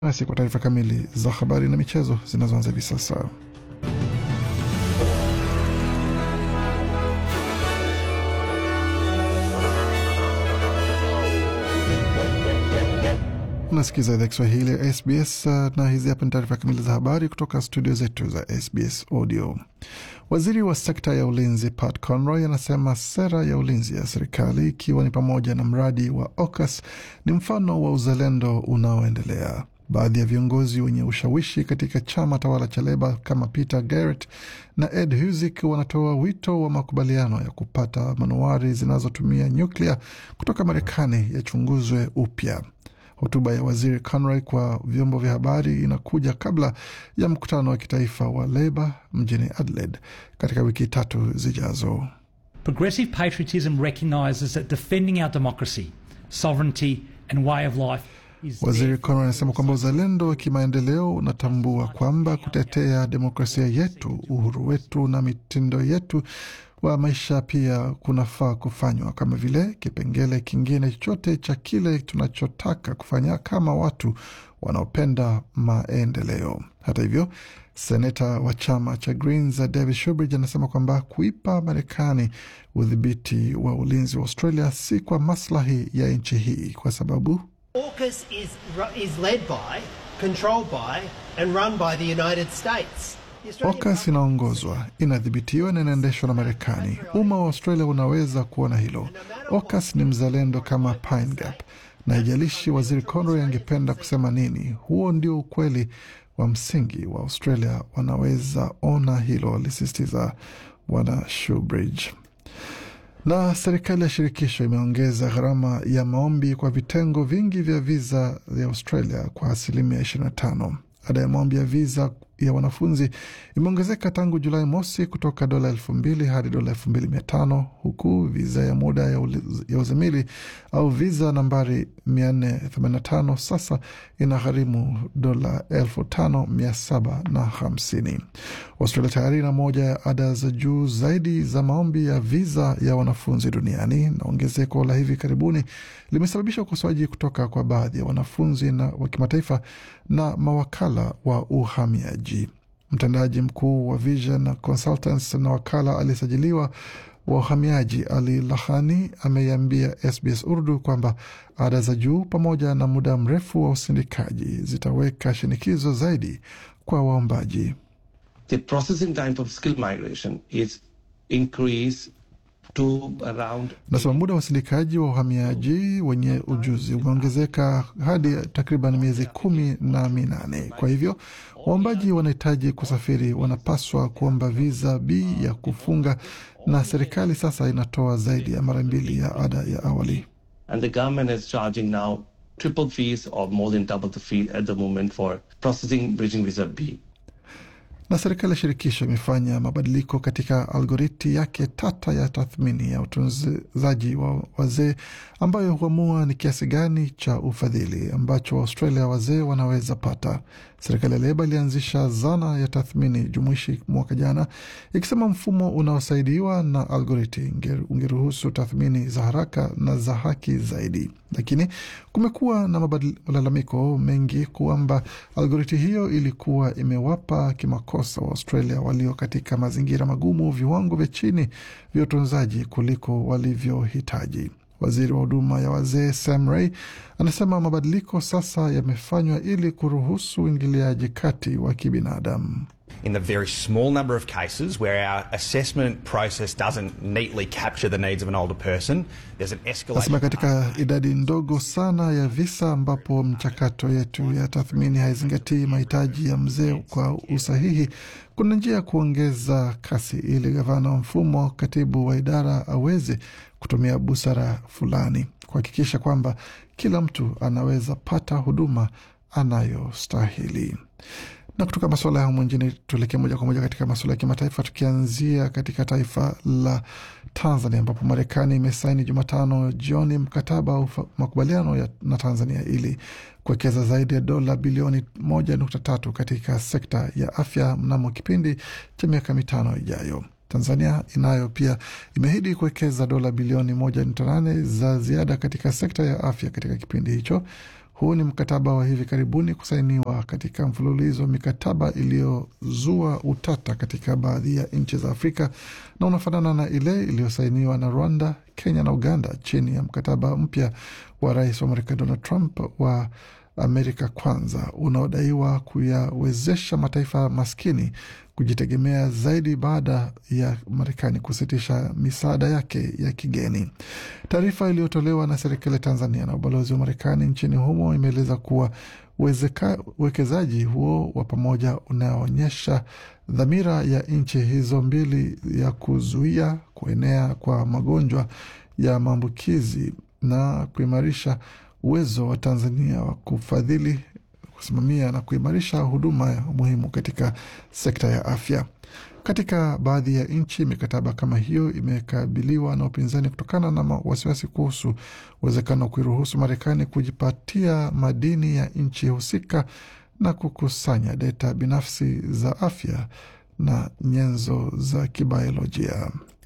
Nasi kwa taarifa kamili za habari na michezo zinazoanza hivi sasa. Unasikiza idhaa Kiswahili ya SBS na hizi hapa ni taarifa kamili za habari kutoka studio zetu za SBS Audio. Waziri wa sekta ya ulinzi Pat Conroy anasema sera ya ulinzi ya serikali ikiwa ni pamoja na mradi wa AUKUS ni mfano wa uzalendo unaoendelea. Baadhi ya viongozi wenye ushawishi katika chama tawala cha Leba kama Peter Garrett na Ed Husic wanatoa wito wa makubaliano ya kupata manowari zinazotumia nyuklia kutoka Marekani yachunguzwe upya. Hotuba ya waziri Conroy kwa vyombo vya habari inakuja kabla ya mkutano wa kitaifa wa Leba mjini Adelaide katika wiki tatu zijazo. Progressive patriotism recognises that defending our democracy, sovereignty and way of life is Waziri Conroy anasema kwamba uzalendo wa kimaendeleo unatambua kwamba kutetea demokrasia yetu, uhuru wetu na mitindo yetu wa maisha pia kunafaa kufanywa kama vile kipengele kingine chochote cha kile tunachotaka kufanya kama watu wanaopenda maendeleo. Hata hivyo, seneta wa chama cha Greens David Shubridge anasema kwamba kuipa Marekani udhibiti wa ulinzi wa Australia si kwa maslahi ya nchi hii kwa sababu AUKUS is, ru- is led by, controlled by, and run by the United States. The Australian AUKUS inaongozwa, inadhibitiwa na inaendeshwa na Marekani. Umma wa Australia unaweza kuona hilo. AUKUS ni mzalendo kama Pine Gap, na haijalishi waziri Conroy angependa kusema nini, huo ndio ukweli wa msingi wa Australia. Wanaweza ona hilo, alisisitiza bwana Shubridge. Na serikali ya shirikisho imeongeza gharama ya maombi kwa vitengo vingi vya viza ya Australia kwa asilimia 25. Ada ya maombi ya viza ya wanafunzi imeongezeka tangu Julai mosi kutoka dola elfu mbili hadi dola elfu mbili mia tano huku viza ya muda ya, uli- ya uzamili au viza nambari 485 sasa inagharimu dola elfu tano mia saba na hamsini. Australia tayari ina moja ya ada za juu zaidi za maombi ya viza ya wanafunzi duniani, na ongezeko la hivi karibuni limesababisha ukosoaji kutoka kwa baadhi ya wanafunzi na wa kimataifa na mawakala wa uhamiaji. Mtendaji mkuu wa Vision Consultants na wakala aliyesajiliwa wa uhamiaji Ali Lahani ameiambia SBS Urdu kwamba ada za juu pamoja na muda mrefu wa usindikaji zitaweka shinikizo zaidi kwa waombaji. the processing time for skill migration is increased to around Nasema muda wa usindikaji wa uhamiaji wenye ujuzi umeongezeka hadi takriban miezi kumi na minane. Kwa hivyo waombaji wanahitaji kusafiri, wanapaswa kuomba viza B ya kufunga, na serikali sasa inatoa zaidi ya mara mbili ya ada ya awali. and the government is charging now triple fees or more than double the fee at the moment for processing bridging visa B. na serikali ya shirikisho imefanya mabadiliko katika algoriti yake tata ya tathmini ya utunzaji wa wazee ambayo huamua ni kiasi gani cha ufadhili ambacho Waaustralia wazee wanaweza pata. Serikali ya Leba ilianzisha zana ya tathmini jumuishi mwaka jana, ikisema mfumo unaosaidiwa na algoriti unge- ungeruhusu tathmini za haraka na za haki zaidi, lakini kumekuwa na mabadil- malalamiko mengi kwamba algoriti hiyo ilikuwa imewapa kimakosa wa Australia walio katika mazingira magumu viwango vya chini vya utunzaji kuliko walivyohitaji. Waziri wa huduma ya wazee Sam Ray anasema mabadiliko sasa yamefanywa ili kuruhusu uingiliaji kati wa kibinadamu. in the very small number of cases where our assessment process doesn't neatly capture the needs of an older person, there's an Nasema escalation. katika idadi ndogo sana ya visa ambapo mchakato yetu ya tathmini haizingatii mahitaji ya mzee kwa usahihi, kuna njia ya kuongeza kasi ili gavana wa mfumo, katibu wa idara aweze kutumia busara fulani kuhakikisha kwamba kila mtu anaweza pata huduma anayostahili. Na kutoka masuala ya humu nchini tuelekee moja kwa moja katika masuala ya kimataifa, tukianzia katika taifa la Tanzania ambapo Marekani imesaini Jumatano jioni mkataba wa ufa- makubaliano ya, na Tanzania ili kuwekeza zaidi ya dola bilioni moja nukta tatu katika sekta ya afya mnamo kipindi cha miaka mitano ijayo. Tanzania inayo pia imeahidi kuwekeza dola bilioni moja nukta nane za ziada katika sekta ya afya katika kipindi hicho Huu ni mkataba wa hivi karibuni kusainiwa katika mfululizo wa mikataba iliyozua utata katika baadhi ya nchi za Afrika na unafanana na ile iliyosainiwa na Rwanda, Kenya na Uganda chini ya mkataba mpya wa rais wa Marekani Donald Trump wa Amerika Kwanza unaodaiwa kuyawezesha mataifa maskini kujitegemea zaidi baada ya Marekani kusitisha misaada yake ya kigeni. Taarifa iliyotolewa na serikali ya Tanzania na ubalozi wa Marekani nchini humo imeeleza kuwa uwekezaji huo wa pamoja unaonyesha dhamira ya nchi hizo mbili ya kuzuia kuenea kwa magonjwa ya maambukizi na kuimarisha uwezo wa Tanzania wa kufadhili, kusimamia na kuimarisha huduma muhimu katika sekta ya afya. Katika baadhi ya nchi, mikataba kama hiyo imekabiliwa na upinzani kutokana na wasiwasi kuhusu uwezekano wa kuiruhusu Marekani kujipatia madini ya nchi husika na kukusanya data binafsi za afya na nyenzo za kibiolojia.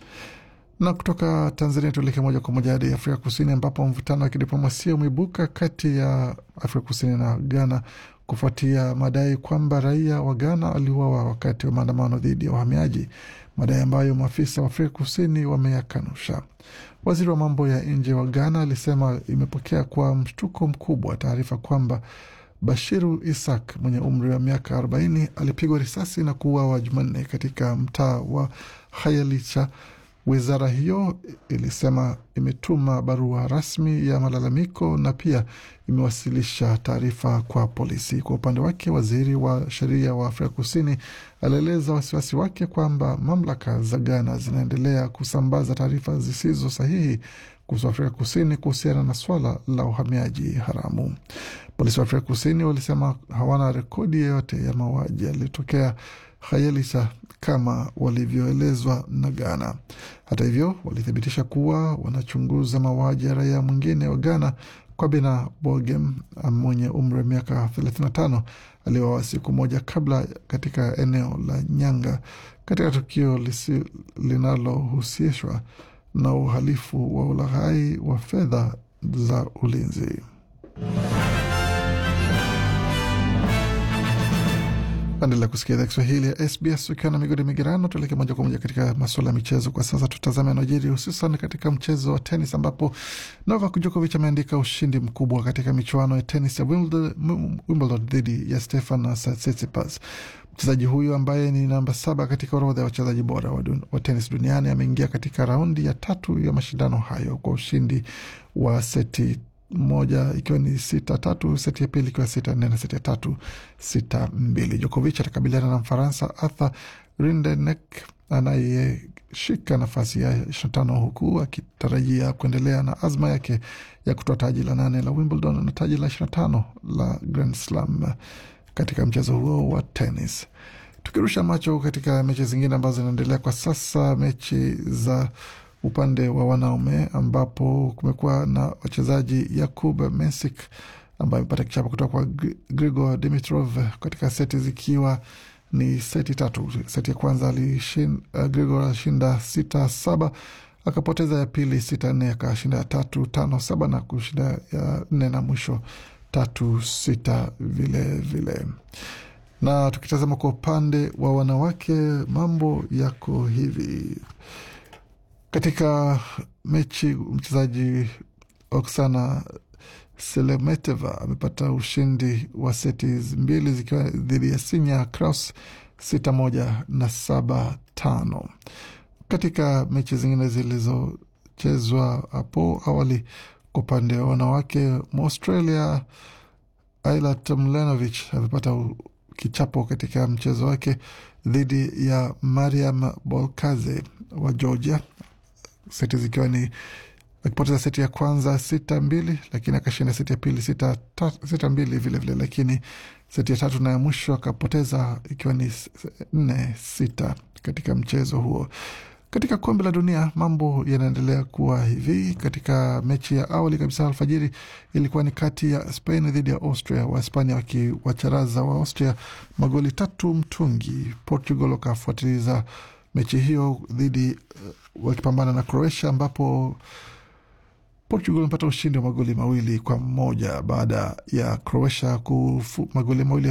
Na kutoka Tanzania tuelekee moja kwa moja hadi Afrika Kusini, ambapo mvutano wa kidiplomasia umeibuka kati ya Afrika Kusini na Ghana kufuatia madai kwamba raia wa Ghana waliuawa wakati wa maandamano dhidi ya wahamiaji, madai ambayo maafisa wa Afrika Kusini wameyakanusha. Waziri wa mambo ya nje wa Ghana alisema imepokea kwa mshtuko mkubwa taarifa kwamba Bashiru Isak mwenye umri wa miaka 40 alipigwa risasi na kuuawa Jumanne katika mtaa wa Hayalicha. Wizara hiyo ilisema imetuma barua rasmi ya malalamiko na pia imewasilisha taarifa kwa polisi. Kwa upande wake, waziri wa sheria wa Afrika Kusini alieleza wasiwasi wake kwamba mamlaka za Ghana zinaendelea kusambaza taarifa zisizo sahihi kuhusu Afrika Kusini kuhusiana na swala la uhamiaji haramu. Polisi wa Afrika Kusini walisema hawana rekodi yoyote ya mauaji yaliyotokea Khayelitsha kama walivyoelezwa na Ghana. Hata hivyo, walithibitisha kuwa wanachunguza mauaji ya raia mwingine wa Ghana, Kwabena Bogem mwenye umri wa miaka 35 aliuawa siku moja kabla katika eneo la Nyanga katika tukio linalohusishwa na uhalifu wa ulaghai wa fedha za ulinzi. Endelea kusikia idhaa Kiswahili ya SBS ukiwa na migodi migerano. Tuelekee moja kwa moja katika masuala ya michezo kwa sasa. Tutazame yanayojiri hususan katika mchezo wa tenis, ambapo Novak Djokovic ameandika ushindi mkubwa katika michuano ya tenis ya Wimbledon dhidi ya Stefan Tsitsipas. Mchezaji huyu ambaye ni namba saba katika orodha ya wachezaji bora wa, wa tenis duniani ameingia katika raundi ya tatu ya mashindano hayo kwa ushindi wa seti moja ikiwa ni sita tatu, seti ya pili ikiwa sita nne na seti ya tatu sita mbili. Djokovic atakabiliana na Mfaransa Arthur Rindenek anayeshika nafasi ya ishirini na tano huku akitarajia kuendelea na azma yake ya kutoa taji la nane la Wimbledon na taji la ishirini na tano la Grand Slam katika mchezo huo wa tenis. Tukirusha macho katika mechi zingine ambazo zinaendelea kwa sasa, mechi za upande wa wanaume ambapo kumekuwa na wachezaji Yakub Mensik ambaye amepata kichapo kutoka kwa Grigor Dimitrov katika seti zikiwa ni seti tatu. Seti ya kwanza alishin, uh, Grigor alishinda sita saba akapoteza ya pili sita nne akashinda ya tatu tano saba na kushinda ya nne na mwisho tatu sita vile vile. Na tukitazama kwa upande wa wanawake mambo yako hivi katika mechi mchezaji Oksana Selemeteva amepata ushindi wa seti mbili zikiwa dhidi ya Sinya Kraus sita moja na saba tano. Katika mechi zingine zilizochezwa hapo awali kwa upande wa wanawake, Mwaustralia Ayla Tomljanovic amepata kichapo katika mchezo wake dhidi ya Mariam Bolkaze wa Georgia seti zikiwa ni akipoteza seti ya kwanza sita mbili, lakini akashinda seti ya pili sita, ta, sita mbili vilevile, lakini seti ya tatu na ya mwisho akapoteza ikiwa ni nne sita katika mchezo huo. Katika kombe la dunia mambo yanaendelea kuwa hivi. Katika mechi ya awali kabisa alfajiri ilikuwa ni kati ya Spain dhidi ya Austria, Wahispania wakiwacharaza wa Austria magoli tatu mtungi. Portugal wakafuatiliza mechi hiyo dhidi uh, wakipambana na Croatia ambapo Portugal imepata ushindi wa magoli mawili kwa moja baada ya Croatia kufu magoli mawili